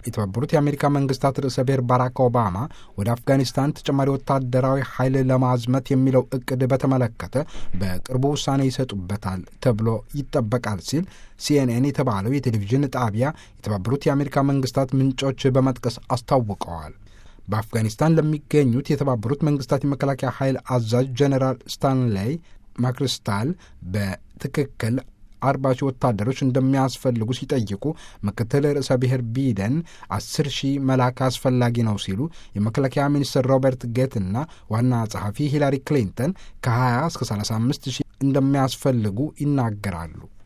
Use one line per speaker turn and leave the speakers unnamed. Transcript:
የተባበሩት የአሜሪካ መንግስታት ርዕሰ ብሔር ባራክ ኦባማ ወደ አፍጋኒስታን ተጨማሪ ወታደራዊ ኃይል ለማዝመት የሚለው እቅድ በተመለከተ በቅርቡ ውሳኔ ይሰጡበታል ተብሎ ይጠበቃል ሲል ሲኤንኤን የተባለው የቴሌቪዥን ጣቢያ የተባበሩት የአሜሪካ መንግስታት ምንጮች በመጥቀስ አስታውቀዋል። በአፍጋኒስታን ለሚገኙት የተባበሩት መንግስታት የመከላከያ ኃይል አዛዥ ጀኔራል ስታንሌይ ማክሪስታል በትክክል አርባ ሺህ ወታደሮች እንደሚያስፈልጉ ሲጠይቁ ምክትል ርዕሰ ብሔር ቢደን አስር ሺህ መላክ አስፈላጊ ነው ሲሉ የመከላከያ ሚኒስትር ሮበርት ጌት እና ዋና ጸሐፊ ሂላሪ ክሊንተን ከ20 እስከ 35 ሺህ እንደሚያስፈልጉ ይናገራሉ።